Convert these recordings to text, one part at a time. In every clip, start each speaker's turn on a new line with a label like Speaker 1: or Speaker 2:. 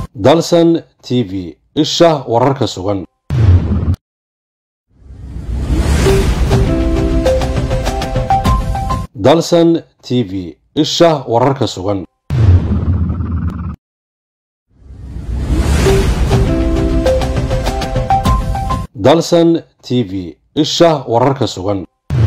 Speaker 1: dalsan t v isha wararka sugan dalsan t v isha wararka sugan dalsan t v isha wararka sugan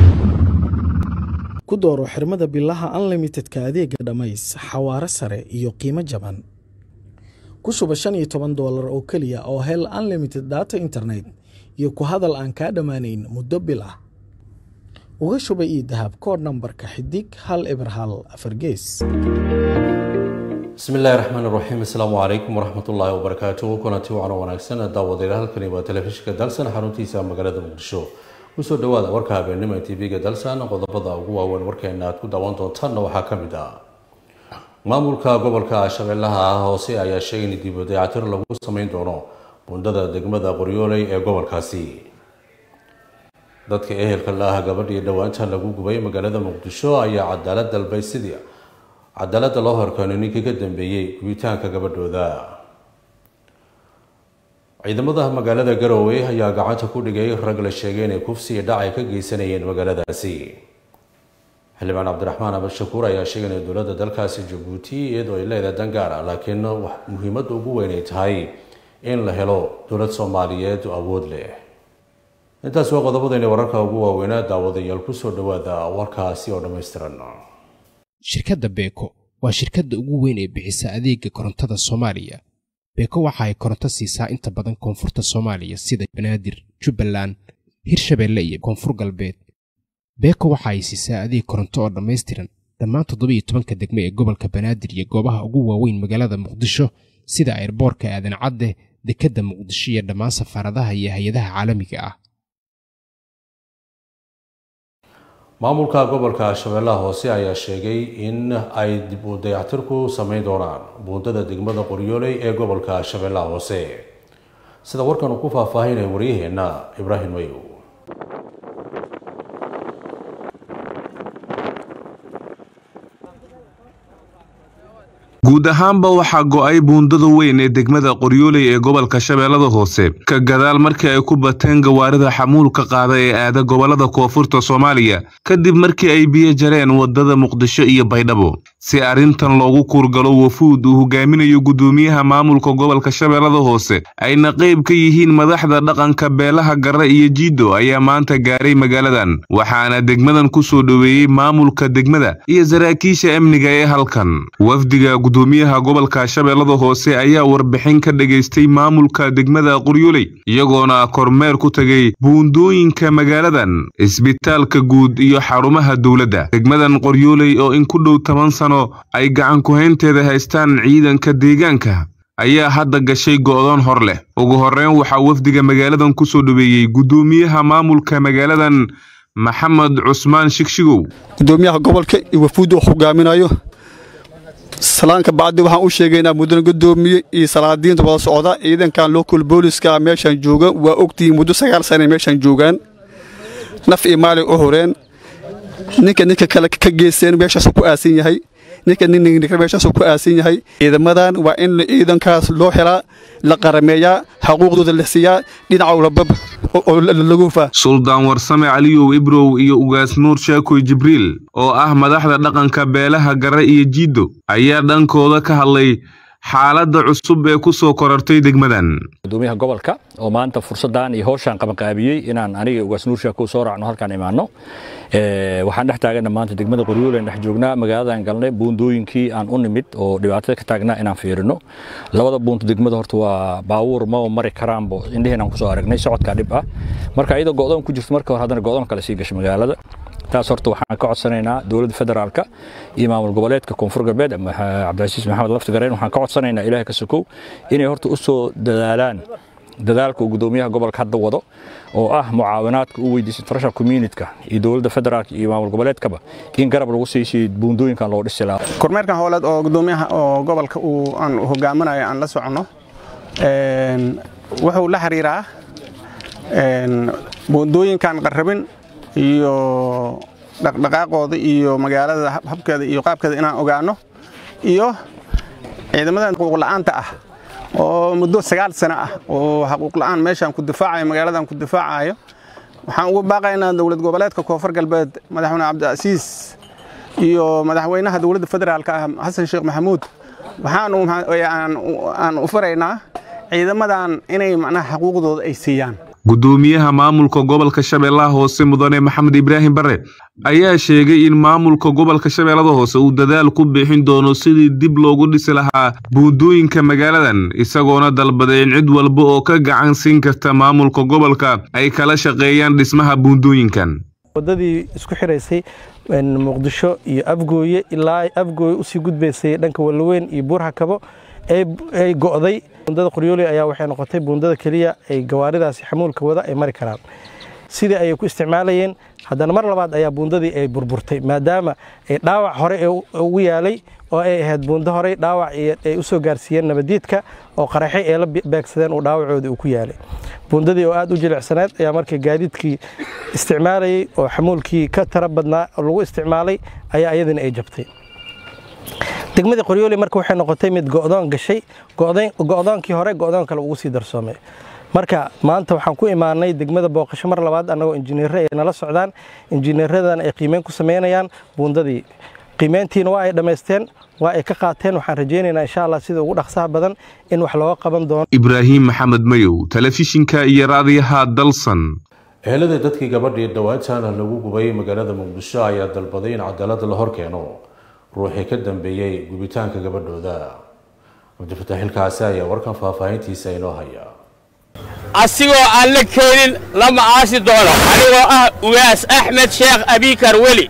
Speaker 2: ku dooro xirmada bilaha unlimitedka adeega dhammays xawaare sare iyo qiimo jaban ku shuba shan iyo toban doolar oo keliya oo hel unlimited data internet iyo ku hadal aan kaa dhammaanayn muddo bil ah uga shuba io dahab kood nambarka xidig hal eber hal afar gees
Speaker 1: bismi illaahi raxmaan iraxiim asalaamu calaykum waraxmatullaahi wabarakaatu kulanti wacan wanaagsan daawadayaal halkani waa telefishinka dalsan xaruntiisa magaalada muqdisho kusoo dhawaada warka habeenimo ee tv-ga dalsan qodobada ugu waaweyn warkeena aad ku daawan doontaanna waxaa ka mid ah maamulka gobolka shabeellaha hoose ayaa sheegay in dib u dayactir lagu sameyn doono bundada degmada qoryooley ee gobolkaasi dadka ehelka la ah gabadhii dhowaanta lagu gubay magaalada muqdisho ayaa cadaalad dalbay sidii cadaaladda loo horkeeno ninkii ka dambeeyey gubitaanka gabadhooda ciidamada magaalada garowe ayaa gacanta ku dhigay rag la sheegay inay kufsi iyo dhac ay ka geysanayeen magaaladaasi xildhibaan cabdiraxmaan abashakuur ayaa sheegay inay dowladda dalkaasi jabuuti iyadoo ay leedahay dan gaar ah laakiin muhiimadda ugu weyn ay tahay in la helo dowlad soomaaliyeed oo awood leh intaas waa qodobadayna wararka ugu waaweynaa daawadayaal kusoo dhawaada warkaasi oo dhammaystiran
Speaker 3: shirkadda beeko waa shirkadda ugu weyn ee bixisa adeega korontada soomaaliya beeko waxa ay koronto siisaa inta badan koonfurta soomaaliya sida banaadir jubbaland hirshabeelle iyo koonfur galbeed beeko waxa ay siisaa adeeg koronto oo dhammaystiran dhammaan toddoba iyo tobanka degme ee gobolka banaadir iyo goobaha ugu waaweyn magaalada muqdisho sida ayrboorka aadan cadde dekedda muqdisho iyo dhammaan safaaradaha iyo hay-adaha caalamiga ah
Speaker 1: maamulka gobolka shabeellaha hoose ayaa sheegay in ay dib u dayactir ku sameyn doonaan buundada degmada qoryooley ee gobolka shabeellaha hoose sida warkan uu ku faahfaahinaya waryaheenna ibraahim mayow
Speaker 4: guud ahaanba waxaa go'ay buundada weyn ee degmada qoryooley ee gobolka shabeellada hoose ka gadaal markii ay ku bateen gawaarida xamuulka qaada ee aada gobollada koonfurta soomaaliya kadib markii ay biyo jareen waddada muqdisho iyo baydhabo si arrintan loogu kuurgalo wafuud uu hogaaminayo guddoomiyaha maamulka gobolka shabeellada hoose ayna qayb ka yihiin madaxda dhaqanka beelaha garre iyo jiido ayaa maanta gaaray magaaladan waxaana degmadan ku soo dhoweeyey maamulka degmada iyo saraakiisha amniga ee halkan wafdiga gudoomiyaha gobolka shabeellada hoose ayaa warbixin ka dhagaystay maamulka degmada qoryooley iyagoona kormeer ku tegay buundooyinka magaaladan isbitaalka guud iyo xarumaha dowladda degmadan qoryooley oo in ku dhow toban sano ay gacan ku-haynteeda haystaan ciidanka deegaanka ayaa hadda gashay go'doon hor leh ugu horreyn waxaa wafdiga magaaladan ku soo dhoweeyey guddoomiyaha maamulka magaaladan maxamed cusmaan shigshigow
Speaker 5: gudoomiyaha gobolka iyo wafuudda uu hogaaminayo salaanka bacdi waxaan u sheegaynaa mudana gudoomiye iyo salaadiinta wada socda ciidankan local booliska meeshaan jooga waa ogtihiin muddo sagaal sana meeshaan joogaan naf iyo maalin u horeen ninka ninka kale ka geysteen meeshaasuu ku aasan yahay ninka ninninka meeshaasuu ku aasan yahay ciidamadan waa in ciidankaas loo helaa la qarameeyaa xaquuqdooda la siiyaa dhinaca labab oo lagu faa
Speaker 4: suldaan warsame caliyow ibrow iyo ugaas nuur shaakoy jibriil oo ah madaxda dhaqanka beelaha garre iyo jiiddo ayaa dhankooda ka hadlay xaaladda cusub ee ku soo korartay degmadan
Speaker 6: gudoomiyaha gobolka oo maanta fursaddan iyo howshaan qabanqaabiyey inaan aniga ugaas nuur shaakow soo raacno halkaan imaanno waxaan dhex taagana maanta degmada qoryooleyaan dhex joognaa magaaladan galnay buundooyinkii aan u nimid oo dhibaatada ka taagnaa inaan fiirino labada buunta degmada horta waa baawuur ma mari karaanbo indheheen aan kusoo aragnay socodkaa dhib ah marka iyadoo go'doon ku jirto marka hore haddana go'doon kale sii gashay magaalada taas horta waxaan ka codsanaynaa dowladda federaalka iyo maamul goboleedka koonfur galbeed cabdicasiis maxamed laftigareen waxaan ka codsanaynaa ilaahay ka sokow inay horta u soo dadaalaan dadaalka uu gudoomiyaha gobolka hadda wado oo ah mucaawinaadka u weydiisay international communityka iyo dowladda federaalka iyo maamul goboleedkaba in garab lagu siisay buundooyinkan loo dhisi lahaa
Speaker 7: kormeerkan howleed oo gudoomiyaha oo gobolka uu aan hogaaminayo aan la soconno wuxuu la xiriiraa buundooyinkan qarrabin iyo dhaqdhaqaaqooda iyo magaalada habkeeda iyo qaabkeeda inaan ogaano iyo ciidamadan xuquuq la'aanta ah oo muddo sagaal sano ah oo xaquuq la'aan meeshaan ku difaacayo magaaladan ku difaacayo waxaan ugu baaqaynaa dowlad goboleedka koonfur galbeed madaxweyne cabdicasiis iyo madaxweynaha dowladda federaalka ah xasan sheekh maxamuud waxaan aan u faraynaa ciidamadan inay macnaha xaquuqdooda ay siiyaan
Speaker 4: gudoomiyaha maamulka gobolka shabeellaha hoose mudane maxamed ibraahim bare ayaa sheegay in maamulka gobolka shabeellada hoose uu dadaal ku bixin doono sidii dib loogu dhisi lahaa buundooyinka magaaladan isagoona dalbaday in cid walba oo ka gacan siin karta maamulka gobolka ay kala shaqeeyaan dhismaha buundooyinkan
Speaker 8: wadadii isku xiraysay muqdisho iyo afgooye ilaa afgooye usii gudbaysay dhanka walaweyn iyo buurhakabo ay go'day buundada qoryooley ayaa waxay noqotay buundada keliya ay gawaaridaasi xamuulka wada ay mari karaan sidii ayay ku isticmaalayeen haddana mar labaad ayaa buundadii ay burburtay maadaama ay dhaawac hore ugu yaalay oo ay ahayd buundo horey dhaawac ay u soo gaarsiiyeen nabadiidka oo qaraxay ay la beegsadeen uu dhaawacoodii uu ku yaalay buundadii oo aad u jilicsaneed ayaa markii gaadiidkii isticmaalayey oo xamuulkii ka tara badnaa lagu isticmaalay ayaa ayadina ay jabtay degmadii qoryooli marka waxay noqotay mid go'doon gashay go'doonkii hore go'doon kale ugu sii darsoomay marka maanta waxaan ku imaanay degmada booqasho mar labaad annagoo injineerre ay nala socdaan injineeradan ay qiimeyn ku samaynayaan buundadii qiimeyntiina waa ay dhammaysteen waa ay ka qaateen waxaan rajaynaynaa insha allah sida ugu dhaqsaha badan in wax looga qaban doono
Speaker 4: ibraahim maxamed mayow telefishinka iyo raadiyaha dalsan
Speaker 1: ehelada dadkii gabadhii dhawaantaana lagu gubay magaalada muqdisho ayaa dalbaday in cadaalada la hor keeno ruuxii ka dambeeyey gubitaanka gabadhooda cabdifataax xilkaasi ayaa warkan faahfaahintiisa inoo haya
Speaker 9: asigoo aan la keenin lama aasi doono anigoo ah ugaas axmed sheekh abikar weli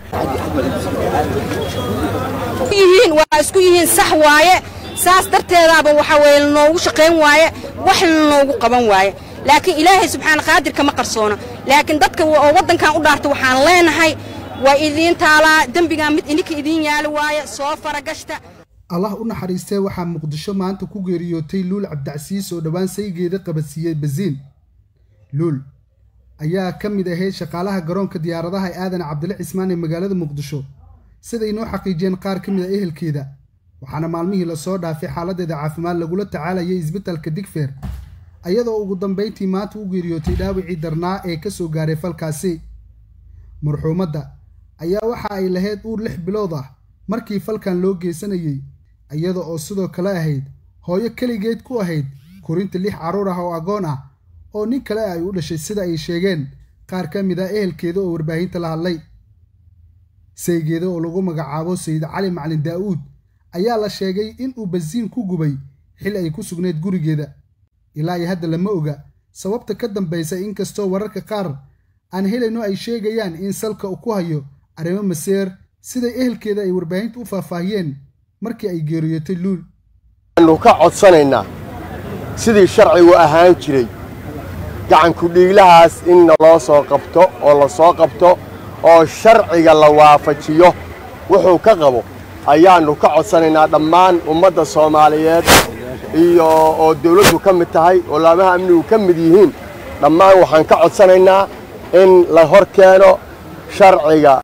Speaker 10: waa isku yihiin sax waaye saas darteedaaba waxa weye lanoogu shaqayn waaye wax lanoogu qaban waaye laakiin ilaahay subxaana qaadirka ma qarsoono laakiin dadka oo waddankan u dhaarta waxaan leenahay waa idiin taalaa dembigaa mid ininka idiin yaali waaye soo faragashta
Speaker 11: allah u naxariistee waxaa muqdisho maanta ku geeriyootay luul cabdicasiis oo dhowaan saygeeda qabadsiiyey basiin luul ayaa ka mid ahayd shaqaalaha garoonka diyaaradaha ee aadan cabdile cismaan ee magaalada muqdisho siday noo xaqiijiyeen qaar ka mid a ehelkeeda waxaana maalmihii lasoo dhaafay xaaladdeeda caafimaad lagula tacaalayay isbitalka digfeer ayadoo ugu dambayntii maanta u geeriyootay dhaawicii darnaa ee ka soo gaaray falkaasi marxuumadda ayaa waxa ay lahayd uur lix bilood ah markii falkan loo geysanayey iyada oo sidoo kale ahayd hooyo keligeed ku ahayd korinta lix carruur ah oo agoon ah oo nin kale ay u dhashay sida ay sheegeen qaar ka mid ah ehelkeeda oo warbaahinta la hadlay saygeeda oo lagu magacaabo sayid cali macalin daa'uud ayaa la sheegay in uu basiin ku gubay xil ay ku sugnayd gurigeeda ilaa iyo hadda lama oga sababta ka dambaysa inkastoo wararka qaar aan helayno ay sheegayaan in salka ku hayo arrimo maseer siday ehelkeeda ay warbaahinta u faahfaahiyeen markii ay geeriyootay luul
Speaker 12: waxaannu ka codsanaynaa sidii sharcigu ahaan jiray gacanku dhiiglahaas in naloo soo qabto oo la soo qabto oo sharciga la waafajiyo wuxuu ka qabo ayaannu ka codsanaynaa dhammaan ummadda soomaaliyeed iyo oo dawladdu ka mid tahay oo laamaha amnigu ka mid yihiin dhammaan waxaan ka codsanaynaa in la hor keeno sharciga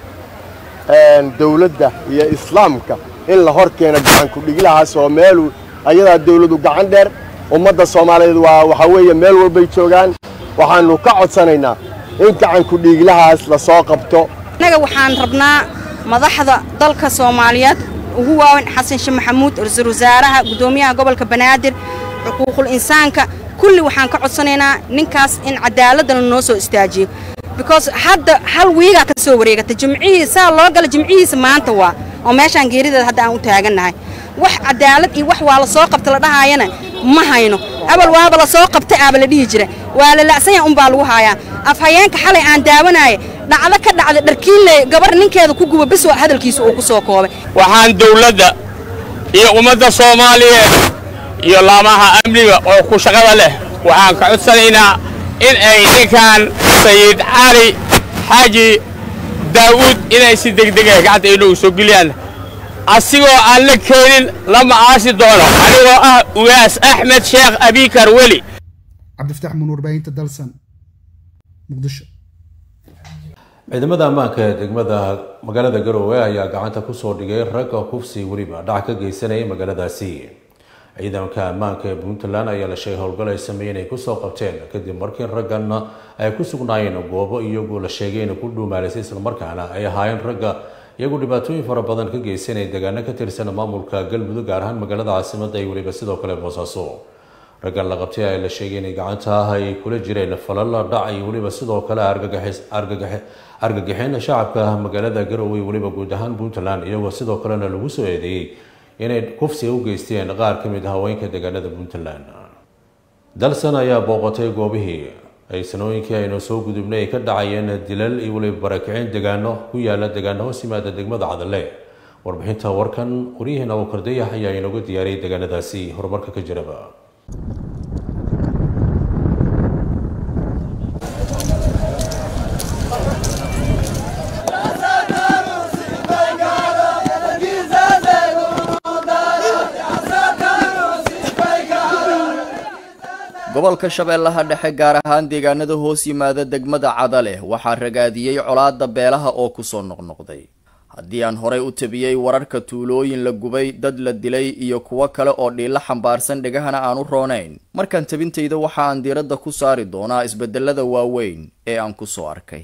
Speaker 12: dawladda iyo islaamka in la hor keeno gacanku dhiglahaas oo meelu ayadaa dawladdu gacan dheer ummadda soomaaliyeed waa waxaa weeye meel walbay joogaan waxaannu ka codsanaynaa in gacanku dhiiglahaas la soo qabto
Speaker 10: annaga waxaan rabnaa madaxda dalka soomaaliyeed ugu waaweyn xasan sheekh maxamuud ra-iisul wasaaraha guddoomiyaha gobolka banaadir xuquuqul insaanka kulli waxaan ka codsanaynaa ninkaas in cadaaladana noo soo istaajiyo because hadda hal wiigaa ka soo wareegata jimcihii saa loo gala jimcihiisa maanta waa oo meeshaan geerideeda hadda aan u taagannahay wax cadaalad iyo wax waa la soo qabta la dhahaayana ma hayno abal waaba la soo qabtay aaba la dhihi jira waa la la'sanya unbaa lagu haayaa afhayeenka xalay aan daawanaaye dhacdo ka dhacda dharkiinle gabar ninkeeda ku guba bis hadalkiisa uu ku soo koobay
Speaker 9: waxaan dawladda iyo ummadda soomaaliyeed iyo laamaha amniga oo ku shaqada leh waxaan ka codsanaynaa in ay ninkan sayid cali xaaji daa'uud inay si degdega gacanta inoogu soo geliyaan asigoo aan la keenin lama aasi doono anigoo ah ugaas axmed sheekh abikar weli
Speaker 11: cabdifataax muun warbaahinta dalsan muqdisho
Speaker 1: ciidamada ammaanka ee degmada magaalada garoowe ayaa gacanta kusoo dhigay ragga kufsi weliba dhac ka geysanayay magaaladaasi ciidanka ammaanka ee puntland ayaa la sheegay howlgal ay sameeyeen ay kusoo qabteen kadib markii ragganna ay ku sugnaayeen goobo iyagoo la sheegay inay ku dhuumaalaysay islamarkaana ay ahaayeen ragga iyagu dhibaatooyin fara badan ka geysanaya deegaano ka tirsan maamulka galmudug gaar ahaan magaalada caasimadda iyo weliba sidoo kale boosaaso raggan la qabtay ayaa la sheegay inay gacanta ah ay kula jireen falal dhac iyo weliba sidoo kale argagixin shacabka magaalada garowe weliba guud ahaan puntland iyagoo sidoo kalena lagu soo eedeeyey inay kufsiga u geysteen qaar ka mid ah haweenka deegaanada puntland dalsan ayaa booqatay goobihii ay sanooyinkii aynu soo gudubnay ay ka dhacayeen dilal iyo weliba barakicin deegaano ku yaala deegaano hoos yimaada degmada cadalle warbixinta warkan waryaheena abuukardayax ayaa inooga diyaariyay deegaanadaasi horumarka ka jiraba
Speaker 13: gobolka shabeellaha dhexe gaar ahaan deegaanada hoos yimaada degmada cadaleh waxaa ragaadiyey colaadda beelaha oo kusoo noqnoqday haddii aan horay u tabiyey wararka tuulooyin la gubay dad la dilay iyo kuwo kale oo dhiilo xambaarsan dhegahana aan u roonayn markaan tabintayda waxa aan diiradda ku saari doonaa isbedelada waaweyn ee aan kusoo arkay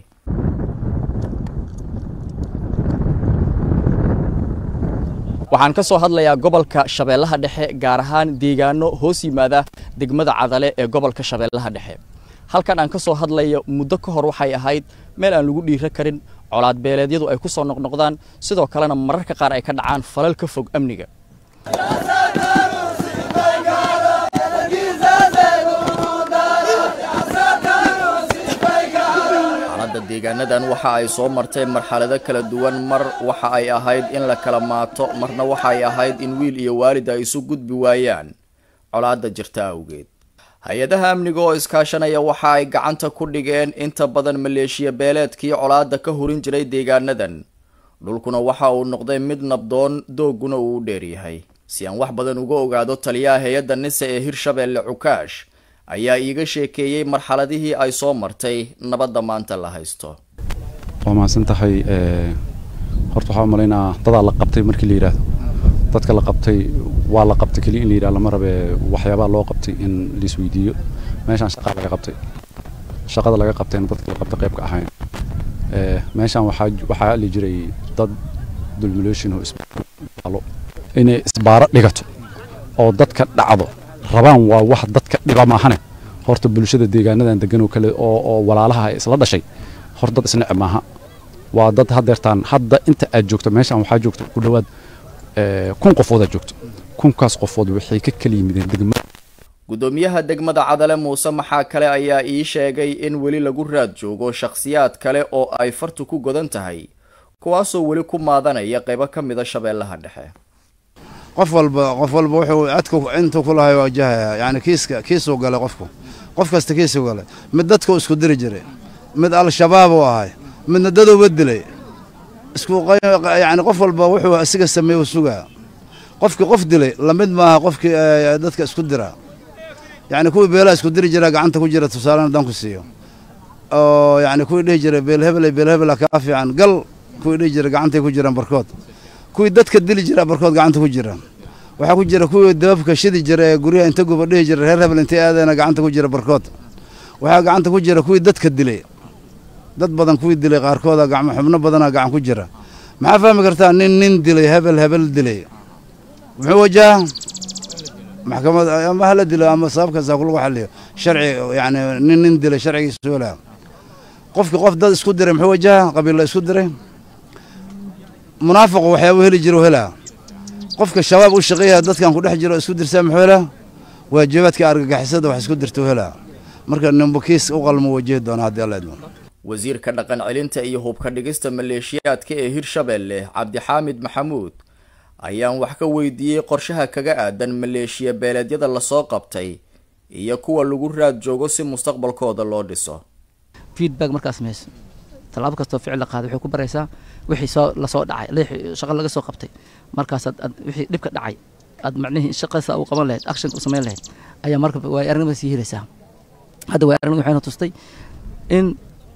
Speaker 13: waxaan ka soo hadlayaa gobolka shabeellaha dhexe gaar ahaan deegaano hoos yimaada degmada cadale ee gobolka shabeellaha dhexe halkan aan ka soo hadlayo muddo ka hor waxay ahayd meel aan lagu dhiiro karin colaad beeleedyadu ay ku soo noqnoqdaan sidoo kalena mararka qaar ay ka dhacaan falal ka fog amniga xaaladda deegaanadan waxa ay soo martay marxalado kala duwan mar waxa ay ahayd in la kala maato marna waxa ay ahayd in wiil iyo waalid ay isu gudbi waayaan colaadda jirta awgeed hay-adaha amniga oo iskaashanaya waxa ay gacanta ku dhigeen inta badan maleeshiya beeleedkii colaadda ka hurin jiray deegaanadan dhulkuna waxa uu noqday mid nabdoon dooguna uu u dheeryahay si aan wax badan uga ogaado taliyaha hay-adda nise ee hirshabeelle cukaash ayaa iiga sheekeeyey marxaladihii ay soo martay nabadda maanta la haysto
Speaker 14: waa mahadsan tahay horta waxaa umalaynaa dadaa la qabtay markii la yidhaahdo dadka la qabtay waa la qabtay keliya in la yidhahdo lama rabe waxyaabaa loo qabtay in laisweydiiyo meeshaan shaqaa laga qabtay shaqada laga qabtayna dadka la qabtay qayb ka ahayn meeshaan waxaa waxaa li jiray dad dulmulation oo isbaalo inay isbaaro dhigato oo dadka dhacdo rabaan waa wax dadka dhiba maahane horta bulshada deegaanadan degan oo kale oo oo walaalaha ay isla dhashay hor dad isnece maaha waa dad haddeertaan hadda inta aad joogto meeshaan waxaa joogto ku dhowaad kun qofoodaa joogto kunkaas qofood waxay ka kala yimideen degmada
Speaker 13: gudoomiyaha degmada cadale muuse maxaa kale ayaa ii sheegay in weli lagu raad joogo shakhsiyaad kale oo ay fartu ku godan tahay kuwaasoo weli ku maadanaya qaybo ka mida shabeellaha dhexe
Speaker 15: qof walba qof walba wuxuu adku intuu ku lahay wajahaya yani kiiska kiisuu galay qofku qof kasta kiisuu galay mid dadku isku diri jiray mid al-shabaab uu ahay midna dadowba dilay isku yani qof walba wuxuu asiga sameeye u sugaa qofkii qof dilay lamid maaha qofkii dadka isku dira yani kuwii beelaha isku diri jira gacanta ku jira tusaalena haddaan ku siiyo oo yani kuwii dhihi jiray beelhebel beelhebela kaa fiican gal kuwii dhihi jiray gacantay ku jiraan barkood kuwii dadka dili jira barkood gacanta ku jira waxaa ku jira kuwii dababka shidi jira ee guryaha inta guba dhihi jira reer hebel intay aadayna gacanta ku jira barkood waxaa gacanta ku jira kuwii dadka dilay dad badan kuwii dilay qaarkooda gacmo xubno badanaa gacan ku jira maxaa fahmi kartaa nin nin dilay hebel hebel dilay muxuu wajaha maxkamad ama hala dilo ama sababkaasa kulagu xaliyo sharci yani nin nin dilay sharcigiisa helaa qofkii qof dad isku diray muxuu wajaha qabiilla isku diray munaafiqu waxyaabuu heli jiro helaa qofka shabaab u shaqeeya dadkan ku dhex jiro isku dirsaa muxuu helaa waajibaadka argagixisada wax isku dirtuu helaa marka ninba kiis u qalmo wajihi doona haddii alla idmo
Speaker 13: wasiirka dhaqan celinta iyo hubka dhigista maleeshiyaadka ee hirshabeelle cabdixaamid maxamuud ayaan wax ka weydiiyey qorshaha kaga aadan maleeshiya beeleedyada lasoo qabtay iyo kuwa lagu raad joogo si mustaqbalkooda loo dhiso
Speaker 16: feedback markaad samayso tallaabo kastoo ficil la qaaday waxay ku baraysaa wixii soo lasoo dhacay shaqo laga soo qabtay markaasaad ad wixii dhibka dhacay aad macnihii shaqasa u qaban lahayd actionka u samayn lahayd ayaa marka waay aragnimada sii helaysaa hadda waay aragnimada waxayna tustay in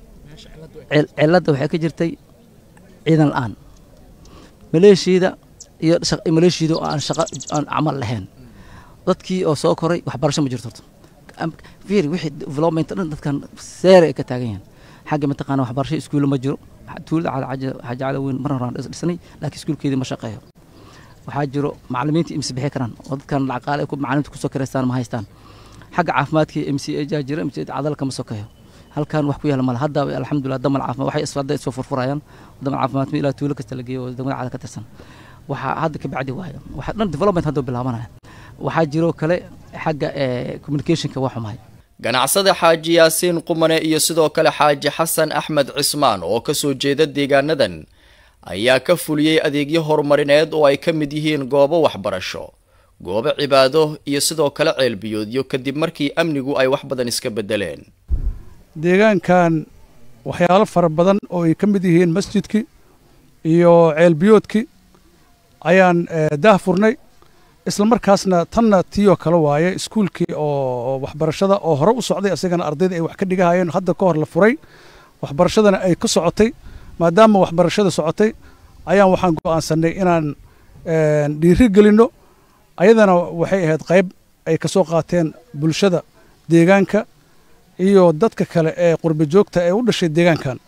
Speaker 16: cilladda waxay ka jirtay ciidan la-aan maleeshiyada iyo maleeshiyada oo aan shaqo aan camal lahayn dadkii oo soo koray waxbarasho ma jirto horta fiiri wixii development dhan dadkan seere ay ka taagan yihiin xagga mataqaana waxbarasho iskuulo ma jiro tuulada xaaja cala weyn mar horaan dhisnay laakiin iskuulkeedii ma shaqeeyo waxaa jiro macallimiinta imsi bixi karaan oo dadkan lacaqaale ku macallimiinta kusoo karaystaan ma haystaan xagga caafimaadkii m c jaa jira m c cadalka ma sokeeyo halkan wax ku yaala male hadda alxamdulilah damal caafimaad waxay isfadda isoo furfurayaan damal caafimaad ilaa tuulo kasta la geeyo oo degmada cada ka tirsan waxaa hadda ka bacdi waayo waxaa dhan development hadda bilaabanaya waxaa jiro kale xagga communicationka waa xumahay
Speaker 13: ganacsada xaaji yaasiin qumane iyo sidoo kale xaaji xasan axmed cismaan oo ka soo jeeda deegaanadan ayaa ka fuliyey adeegyo horumarineed oo ay ka mid yihiin goobo waxbarasho goobo cibaado iyo sidoo kale ceelbiyoodyo kadib markii amnigu ay wax badan iska beddeleen
Speaker 17: deegaankan waxyaalo fara badan oo ay ka mid yihiin masjidkii iyo ceelbiyoodkii ayaan daah furnay isla markaasna tanna tiiyoo kale waaye iskuulkii oo waxbarashada oo hore u socday isagana ardayda ay wax ka dhigahayeen hadda ka hor la furay waxbarashadana ay ka socotay maadaama waxbarashada socotay ayaan waxaan go'aansanay inaan dhiiri gelinno ayadana waxay ahayd qayb ay ka soo qaateen bulshada deegaanka iyo dadka kale ee qurbi joogta ee u dhashay deegaankan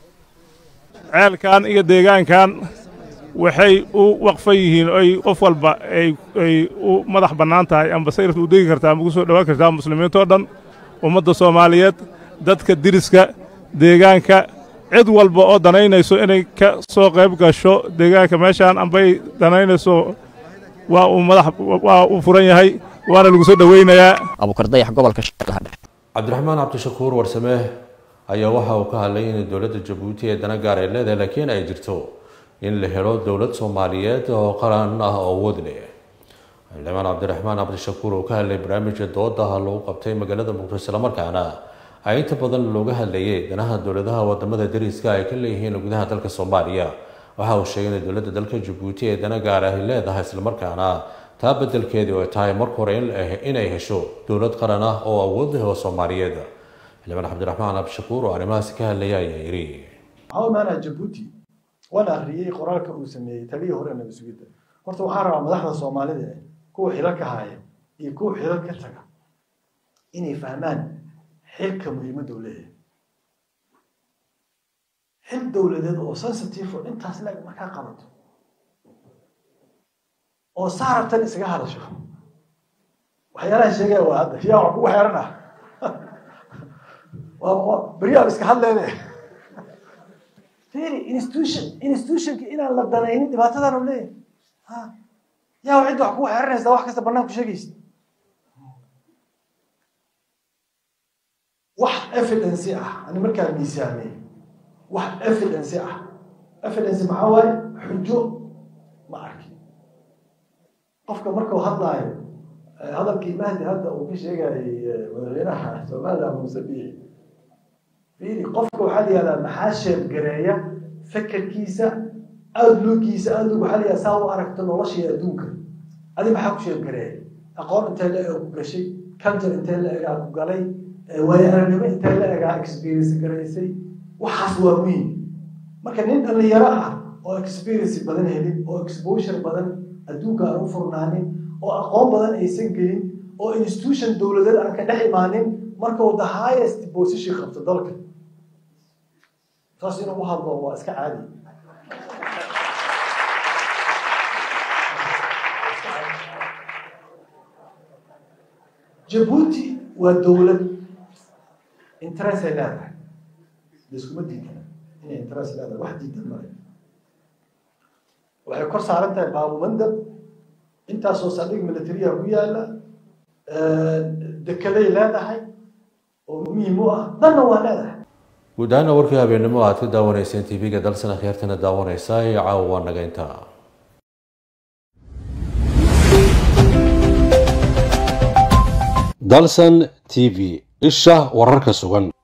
Speaker 18: ceelkan iyo deegaankan waxay u waqfan yihiin oy qof walba ay u madax bannaan tahay amba sayrta u degi kartaa ama ugu soo dhowaan kartaa muslimiintoo dhan ummadda soomaaliyeed dadka diriska deegaanka cid walba oo danaynayso inay ka soo qayb gasho deegaanka meeshaan ambay danaynayso waa uu madax waa uu furan yahay waana lagu soo dhoweynayaa
Speaker 13: abuukar dayax gobolka shabeellaha dhexe
Speaker 1: cabdiraxmaan cabdishakuur warsame ayaa waxa uu ka hadlay in dowladda jabuuti ee dana gaar ay leedahay laakiin ay jirto in la helo dowlad soomaaliyeed oo qaran ah oo awood leh xildhibaan cabdiraxmaan cabdishakuur oo ka hadlay barnaamijka doodaha lagu qabtay magaalada muqdisho islamarkaana ay inta badan looga hadlayay danaha dowladaha wadamada dariska ay ka leeyihiin gudaha dalka soomaaliya waxa uu sheegay in dowladda dalka jabuuti ee dana gaar ah ay leedahay islamarkaana taa bedelkeedii oo ay tahay marka hore inay hesho dowlad qaran ah oo awood leh oo soomaaliyeed xildhibaan cabdiraxmaan cabdishakuur oo arrimahaasi ka hadlaya ayaa yidhi
Speaker 19: waan akhriyey qoraalka uu sameeyey taliyii hore nabad sugidda horta waxaan rabaa madaxda soomaalida eh kuwa xilal ka haya iyo kuwa xilal ka taga inay fahmaan xilka muhiimadda uu leeyahay xil dowladeed oo sensitive oo intaas leeg markaa qabato oo saarabtan isaga hadasho waxyaalaha sheegaya waa hadda yaa wax kugu xeeran ah beryaab iska hadleede fiiri institution institutionka inaan la danaynin dhibaatadan u leeyahay ha yaa cidda wax kugu xeeranaysa wax kasta bannaan ku sheegaysa wax evidence ah ani markaa miisaamey wax evidence ah evidence maxaa waaye xujo ma arkin qofka markuu hadlaayo hadalkii mahdi hadda uu ka sheegayay madaxweynaha somaliland muuse biixi fiiri qofka waxaa la yihahdaa maxaa sheebgareeya fekerkiisa outlookkiisa outlook waxaa la yihahdaa saa u aragto noloshii adduunka adi maxaa ku sheebgareeya aqoon intee la ega ku gashay culture intee la egaa ku galay waayo aragnimo intee la egaa experience garaysay waxaas waa muhiim marka nin dhalinyaro ah oo experience badan helin oo exposure badan adduunka aan u furnaanin oo aqoon badan aysan gelin oo institution dowladeed aan ka dhex imaanin marka uu the highest position qabto dalka taas inuu u hadlo waa iska caadi jabuuti waa dowlad interest ay leedahay laiskuma diidana inay interest leedahay wax diidan male waxay kor saaran tahay baabumandab intaasoo saldhig militariya ku yaala dekeday leedahay oo muhiim u ah danna waa leedahay
Speaker 1: guud ahaana warkii habeennimo aad ka daawanayseen tv-ga dalsana khiyaartana daawanaysaa ee caawa waa naga intaa dalsan t v isha wararka sugan